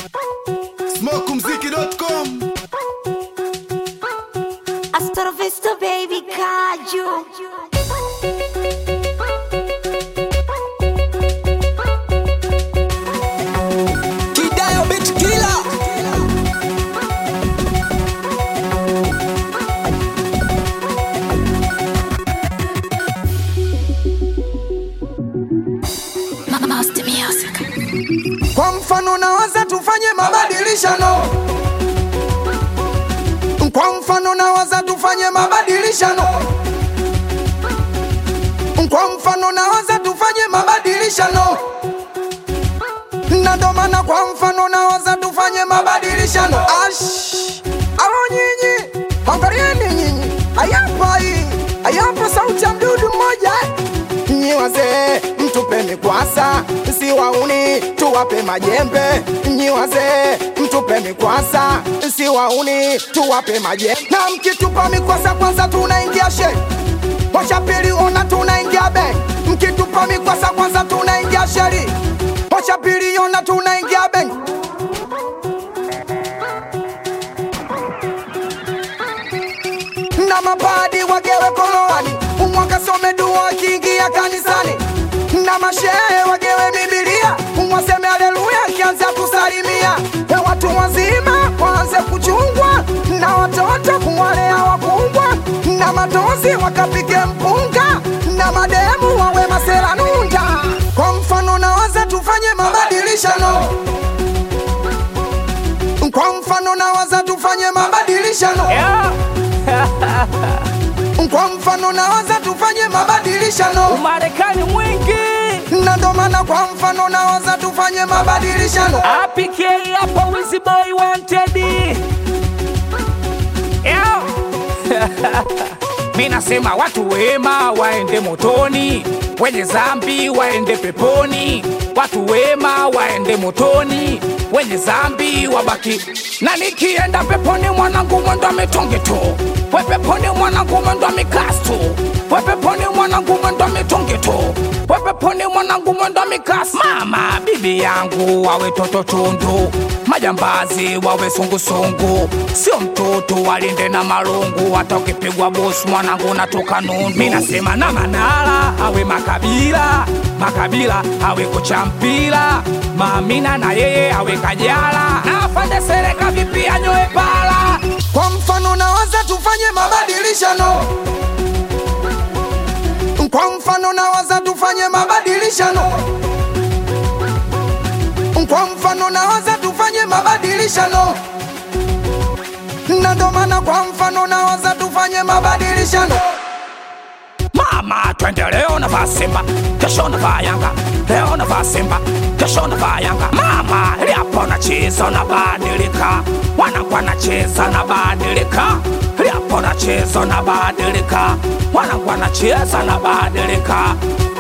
Smokumziki.com Hasta la vista, baby, caju. Kidayo bitch killer. Master music. Kwa mfano nawaza tufanye mabadilishano. Kwa mfano nawaza tufanye mabadilishano. Kwa mfano nawaza tufanye mabadilishano. Na ndo maana kwa mfano nawaza tufanye mabadilishano. Ash, alo nyinyi, angalieni nyinyi, ayapa hii, ayapa sauti ya mdudu mmoja Nyi wazee mtupe mikwasa, si wauni tuwape majembe. Nyi wazee mtupe mikwasa, si wauni tuwape majembe. Na mkitupa mikwasa kwanza tunaingia she Mocha pili ona tunaingia be Mkitupa mikwasa kwanza tunaingia sheri Mocha pili ona tunaingia be na mapadi wagewe koloani umwaka some dua akiingia kanisani na mashehe wagewe bibilia umwaseme aleluya akianza kusalimia na watu wazima waanze kuchungwa na watoto kuwalea wakubwa na matozi wakapike mpunga na mademu wawe maseranunda kwa mfano nawaza tufanye mabadilishano kwa mfano nawaza tufanye mabadilishano kwa mfano nawaza tufanye mabadilishano Umarekani mwingi na ndo maana kwa mfano nawaza tufanye mabadilishano APK hapa Wizzy Boy wanted Yeah. Mi nasema watu wema waende motoni, wenye zambi waende peponi. Watu wema waende motoni, wenye zambi wabaki. Na nikienda peponi mwanangu mwendo mitonge tu, we peponi mwanangu mwendo mikastu, we peponi mwanangu mwendo mitonge tu, we peponi mwanangu mwendo mikastu. Mama bibi yangu wawe toto tundu, majambazi wawe sungusungu, sio mtoto walinde na marungu, hata ukipigwa bosi mwanangu natoka nundu. Mi nasema na Manara awe makabila makabila awe kocha mpira, Maamina na yeye awe Kajala, na afande Sereka vipi anyoe pala. kwa mfano nawaza tufanye mabadilishano kwa mfano nawaza tufanye mabadilishano kwa mfano nawaza tufanye mabadilishano na ndo maana kwa mfano nawaza tufanye mabadilishano Mama, twende leo navaa Simba, kesho navaa Yanga, leo navaa Simba, kesho navaa Yanga. Mama, liapo nacheza nabadilika, wanangu anacheza nabadilika, liapo nacheza nabadilika, wanangu anacheza nabadilika.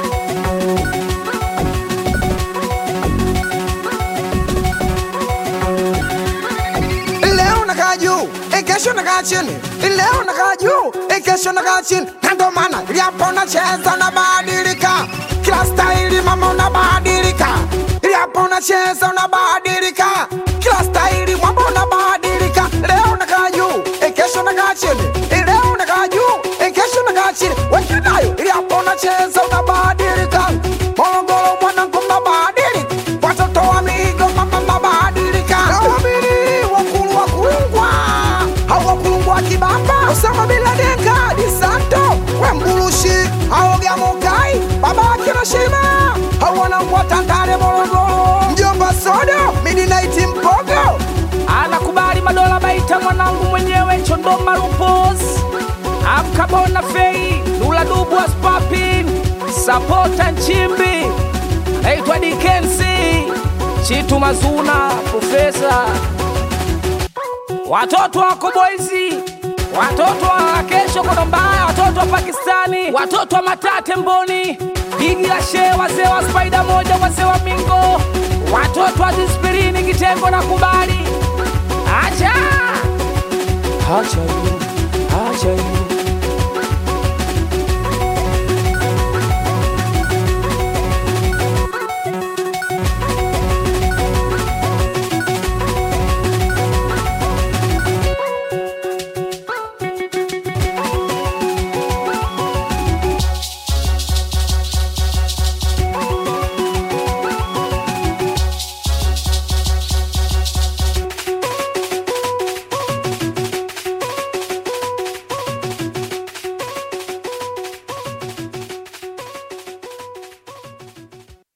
leo nakaa juu eh, kesho nakaa chini leo nakaa juu eh, kesho nakaa chini na ndo maana liapo nacheza unabadilika kila staili mama unabadilika liapo unacheza unabadilika kila staili mwamba unabadilika leo nakaa juu eh, kesho nakaa chini eh, leo nakaa juu eh, kesho nakaa chini wenginayo liapo unacheza unabadilika morogoro mwanangu mnabadilika watoto wa migo mama mnabadilika nawamini wakulu wakulungwa au wakulungwa kibamba usama bila denga disanto wembulushi aoga mokai baba kirashima au wanangwa tandale morogoro mjomba sodo midinaiti mpogo anakubali madola baita mwanangu mwenyewe chondoma rupos amkabona fei lula dubu aspapin sapota nchimbi naitwa dikensi chitu mazuna profesa watoto wako boizi watoto wa kesho kodombaya watoto wa pakistani watoto wa matate mboni bigi la shee wazee wa spaida moja wazee wa mingo watoto wa dispirini kitengo na kubali acha acha you, acha you.